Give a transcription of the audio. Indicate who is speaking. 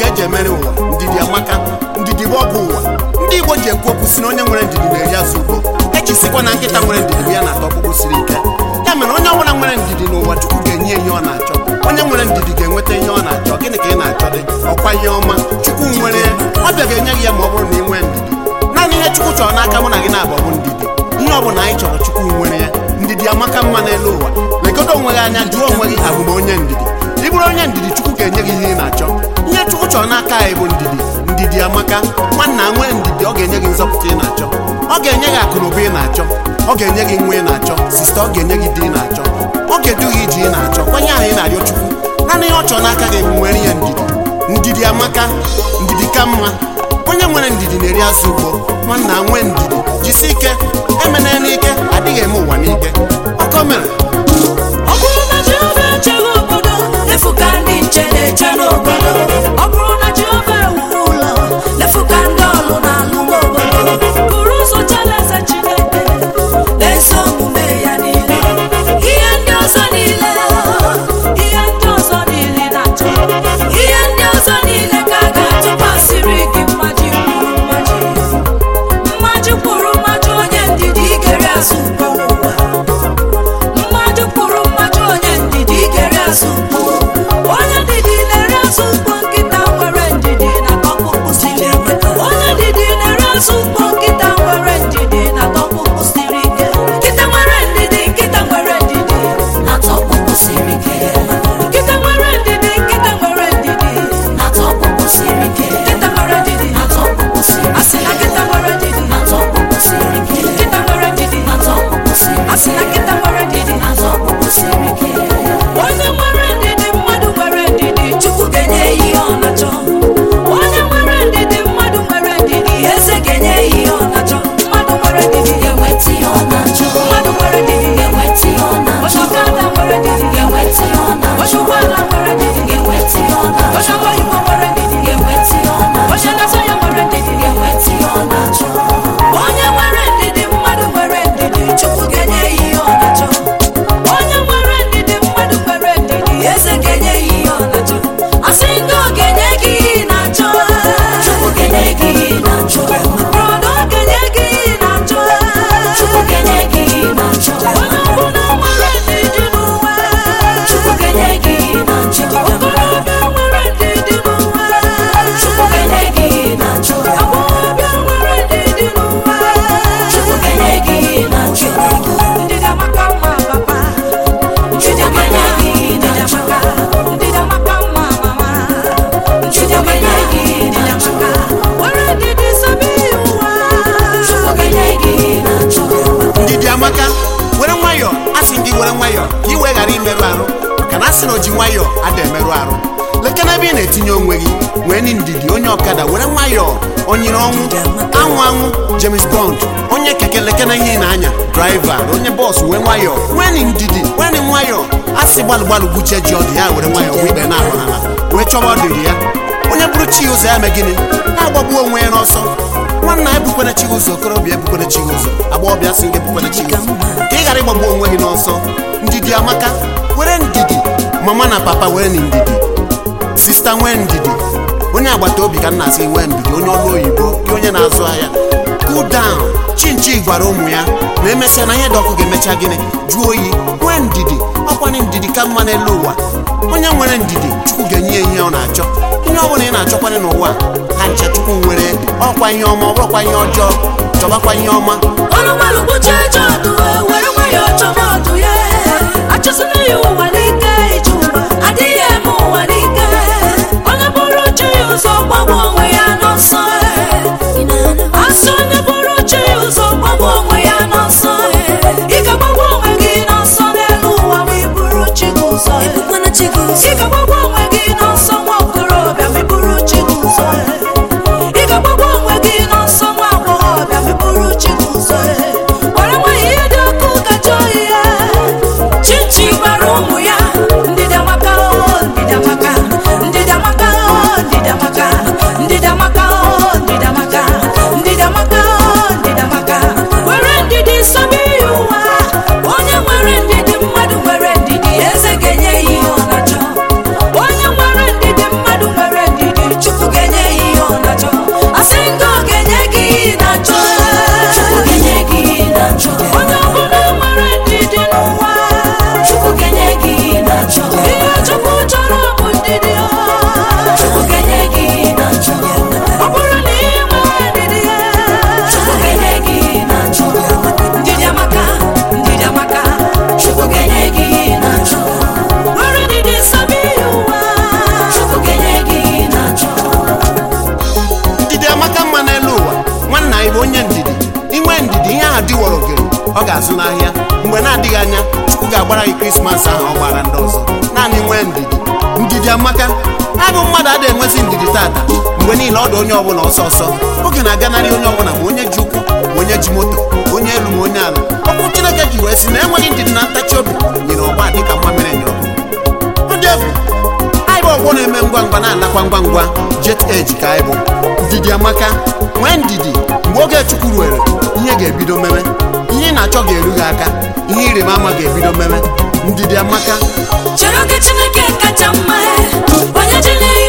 Speaker 1: eji emere ụwa ndidi amaka ndidi bụ ọgwụ ụwa ndị igbo ji ekwu okwu si na onye nwere ndidi na-eri azụ ugbo ejisikwa na nkịta nwere ndidi bụ ya na-ata ọkpụkpụ siri ike ya mere onye ọbụla nwere ndidi n'ụwa chukwu ga-enye ihe ọ na-achọ onye nwere ndidi ga-enweta ihe ọ na-achọ gịnị ka ị na-achọ dị ọkwa ihe ọma chukwu nwere ya ọbịa ga-enye gị ya ma ọ bụrụ na ị nwee ndidi naanị ihe chukwu chọrọ n'aka mụ na gị na-abụ bụ ndidi ihe ọ bụla anyị chọrọ chukwu nwere ya ndidi amaka mma n'elu ụwa legodo onwe gị anya jụọ onwe gị abụ m onye ndidi ị bụrụ onye ndidi chukwu ga-enye gị ihe ị na-achọ ihe chukwu chọrọ n'aka anyị bụ ndidi ndidi amaka nwanna nwee ndidi ọ ga-enye gị nzọpụta ị na-achọ ọ ga-enye gị akụ na ụba ị na-achọ ọ ga-enye gị nwa ị na-achọ sista ọ ga-enye gị di ị na-achọ ọ ga-edu gị iji ị na-achọ kwanye ahụ ị na-arịọ chukwu naanị ihe ọ chọrọ n'aka gị bụ nwere ihe ndidi ndidi amaka ndidi ka mma onye nwere ndidi na-eri azụ ugbo nwanna nwee ndidi jisi ike emena n'ike adịghị eme ụwa n'ike ọkọ mere
Speaker 2: ọ bụrụ na Jehova echeghị obodo efu ka ndị nche na-eche n'obodo ọ bụrụ na Jehova ewuru ụlọ efu ka ndị ọlụ na-alụ n'obodo bụrụ ụzọ chere eze Chineke na-eso omume ya niile ihe ndị ọzọ niile ihe ndị ọzọ niile na-achọ ihe ndị ọzọ niile ka a ga-atụkwasịrị gị mmaji kwuru mmaji mmaji kwuru mmaji onye ndidi ikere azụ ugbo ụwa mmadụ kwuru mmadụ onye ndidi gere azụ ugbo onye ndidi na-ere azụ ugbo nkịta nwere ndidi na ọkpụkpụ siri ike onye ndidi na-ere azụ ugbo nkịta nwere ndidi na ọkpụkpụ siri ike nkịta nwere ndidi nkịta nwere ndidi na ọkpụkpụ siri ike nkịta nwere ndidi nkịta nwere ndidi na ọkpụkpụ siri ike nkịta nwere ndidi na ọkpụkpụ siri ike asị na nkịta nwere ndidi na ọkpụkpụ siri ike nkịta nwere ndidi na ọkpụkpụ siri ike asị na nkịta nwere ndidi na ọkpụkpụ siri ike onye nwere ndidi mmadụ nwere ndidi chukwu ga-enye ya ihe ọ na-achọ onye nwere ndidi mmadụ nwere ndidi eze ga-enye ya ihe ọ na-achọ mmadụ nwere ndidi ga-enweta ihe ọ na-achọ mmadụ nwere ndidi ga-enweta ihe ọ na-achọ onye ọkada nwere ndidi ga-enweta ihe ọ na-achọ onye ụgbọala nwere ndidi ga-enweta ihe ọ na-achọ onye ọgbọ igbo nwere ndidi ga-enweta ihe ọ na-achọ onye na-azọ ya nwere ndidi ga-enweta ihe ọ na-achọ onye nwere ndidi mmadụ nwere ndidi chukwu ga-enye ya ihe ọ na-achọ onye nwere ndidi mmadụ nwere ndidi eze ga-enye ya ihe ọ na-achọ asị ndị ọ ga-enye gị ihe ị na-achọ chukwu ga-enye gị ihe ị na-achọ brọda ọ ga-enye gị ihe ị na-achọ chukwu ga-enye gị ihe ị na-achọ onye ọbụla nwere ndidi n'ụwa chukwu ga-enye gị ihe ị na-achọ okorobịa nwere ndidi n'ụwa chukwu ga-enye gị ihe ị na-achọ agbọghọbịa nwere ndidi n'ụwa chukwu ga-enye gị ihe ị na-achọ ndidi amaka mma papa ndidi amaka ndidi amaka ndidi amaka mma mama ndidi amaka ndidi amaka were ndidi sabi ụwa chukwu ga-enye gị ihe ị na-achọ
Speaker 1: ndidi amaka were nwayọọ a sị ndị were nwayọọ ka ị wee ghara imerụ arụ maka na a sị na o ji nwayọọ ada emerụ arụ lekena ebe ị na-etinye onwe gị wee ni ndidi onye ọkada were nwayọọ onyere ọnwụ anwụ anwụ James Bond onye keke lekena ihe ị na-anya draiva onye bọọsụ wee nwayọọ wee ni ndidi wee ni nwayọọ a sị gbalụ gbalụ gwuchie ji ọdụ ya were nwayọọ wee ikpe na-ahụ n'ala wee chọba ọdịrị ya onye bụrụ chi ụzọ ya mee gịnị na-agbagbu onwe ya n'ọsọ nwanna ebukwana chi ụzọ okorobịa ebukwana chi ụzọ agbọghọbịa sị gị ebukwana chi ụzọ ka ị ghara ịgbagbu onwe gị n'ọsọ ndidi amaka were ndidi mama na papa were na ndidi sista nwee ndidi onye agbata obi ka m na-asị nwee ndidi onye ọrụ oyibo gị onye na-azụ ahịa cool down chinchi gwara ụmụ ya na emesịa na ihe dị ọkụ ga-emecha gịnị jụọ oyi nwee ndidi ọkwanye ndidi ka mma n'elu ụwa onye nwere ndidi chukwu ga-enye ya ihe ọ na-achọ ihe ọ bụla ị na-achọkwanye n'ụwa ha ncha chukwu nwere ọkwa ihe ọma ọ bụrụkwa ihe ọjọọ chọbakwa ihe ọma
Speaker 2: ọnụ gbalụ kpuchie eje ọdụ were nwayọọ chọba ọdụ ya achụsịna ya ụwa n'ike ije ụwa adịghị eme ụwa n'ike onye bụrụ chi ya ụzọ gbagbu onwe ya n'ọsọ asị onye bụrụ chi ya ụzọ gbagbu onwe ya n'ọsọ ị ga-agbagbu onwe gị n'ọsọ n'elu ụwa ma ị bụrụ chi gị ụzọ ị ga-agbagbu onwe gị n'ọsọ nwa okorobịa ma ị bụrụ chi gị ụzọ ị ga-agbagbu onwe gị n'ọsọ nwa agbọghọbịa ma ị bụrụ chi gị ụzọ gwara nwa ihe dị ọkụ kacha oyi ya chichi gwara ụmụ ya
Speaker 1: ọ ga-azụ n'ahịa mgbe na-adịghị anya chukwu ga-agbara gị krismas ahụ ọ gbara ndị ọzọ naanị nwee ndidi ndidi amaka abụ mmadụ adịghị enwezi ndidi tata mgbe niile ọ dị onye ọbụla ọsọ ọsọ oge na-aganarị onye ọbụla ma onye ji ụkwụ ma onye ji moto onye elu ma onye ala ọkụ chineke ji wee sị na enweghị ndidi na ntachi obi nyere ọgba dịka mma mere nye ọgụ ọ dị egwu anyị bụ ọgbọ na-eme ngwa ngwa na-alakwa ngwa ngwa jet age ka anyị bụ ndidi amaka nwee ndidi mgbe oge chukwu ruere ihe ga-ebido meme ihe ị na-achọ ga-eru gị aka ihe ịrịba ama ga-ebido meme ndidi amaka
Speaker 2: chere oge chineke kacha mma onye jiri